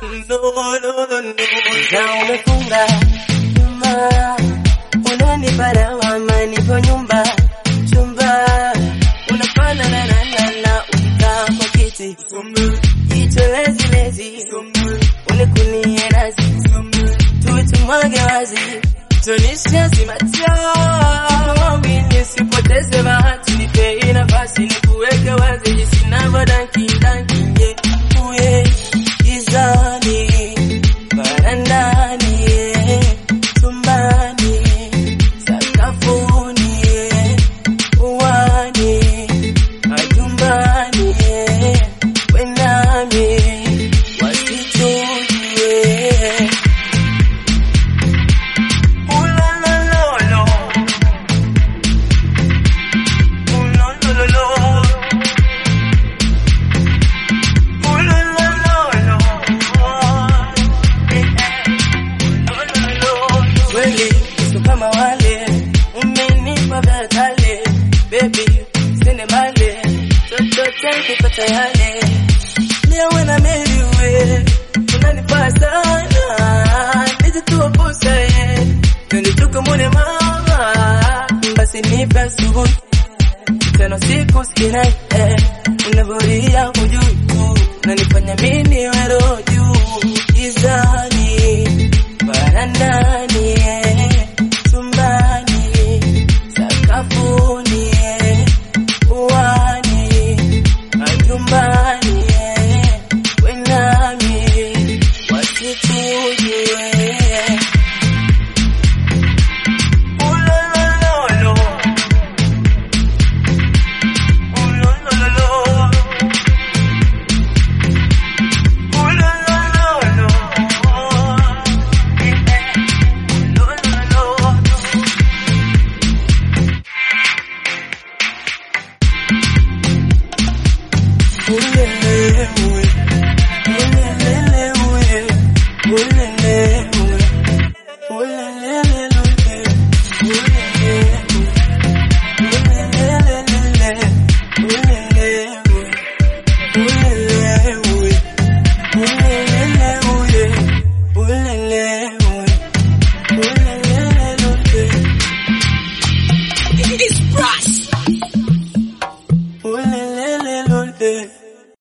No, no, no, no. na umefunga chumba, unanipa lawama, nipo nyumba chumba, unafana na na na na ukikaa kwa kiti, jicho lezi lezi, unikunie nazi, tutumwage wazi, tunishe simachawi, nisipoteze bahati, nipe nafasi, nikuweke wazi, jinsi navyodanki danki, yeah, uye gizani barandani chumbani sakafuni uwani majumbani wenami wasitujue Ulalololo. Ulolololo. Ulolololo. Eh, eh. Ulololo. kweli sio kama wale umenipa vya kale baby sende male chochote kupata yale leo na meliwe unanifaa sana nijituapusa ye nilituka mune mama basi nipe asubuhi tena siku sikina eh, unavoria hujui tu unanifanya mimi wero juu gizani barandani